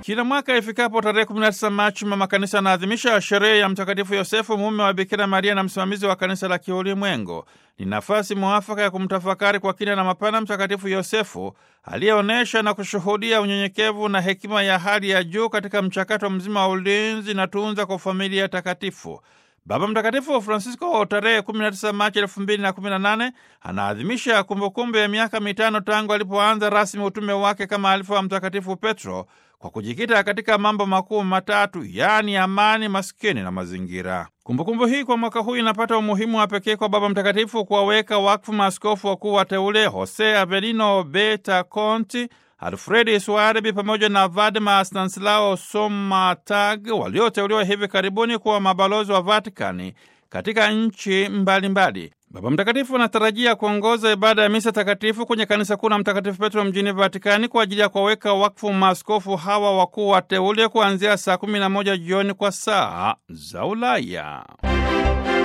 Kila mwaka ifikapo tarehe 19 Machi, mama kanisa anaadhimisha sherehe ya Mtakatifu Yosefu, mume wa Bikira Maria na msimamizi wa kanisa la kiulimwengu. Ni nafasi mwafaka ya kumtafakari kwa kina na mapana Mtakatifu Yosefu aliyeonyesha na kushuhudia unyenyekevu na hekima ya hali ya juu katika mchakato mzima wa ulinzi na tunza kwa familia takatifu. Baba Mtakatifu Francisco tarehe 19 Machi 2018 anaadhimisha kumbukumbu ya miaka mitano tangu alipoanza rasmi utume wake kama alifa wa Mtakatifu Petro kwa kujikita katika mambo makuu matatu, yaani amani, maskini na mazingira. Kumbukumbu hii kwa mwaka huu inapata umuhimu wa pekee kwa Baba Mtakatifu kuwaweka wakfu maaskofu wakuu wateule Jose Avelino Beta Conti, Alfredi Suarebi pamoja na Vadma Stanislao Somatag walioteuliwa hivi karibuni kuwa mabalozi wa Vatikani katika nchi mbalimbali. Baba Mtakatifu anatarajia kuongoza ibada ya misa takatifu kwenye kanisa kuu la Mtakatifu Petro mjini Vatikani kwa ajili ya kuwaweka wakfu maaskofu hawa wakuu wateule kuanzia saa 11 jioni kwa saa za Ulaya.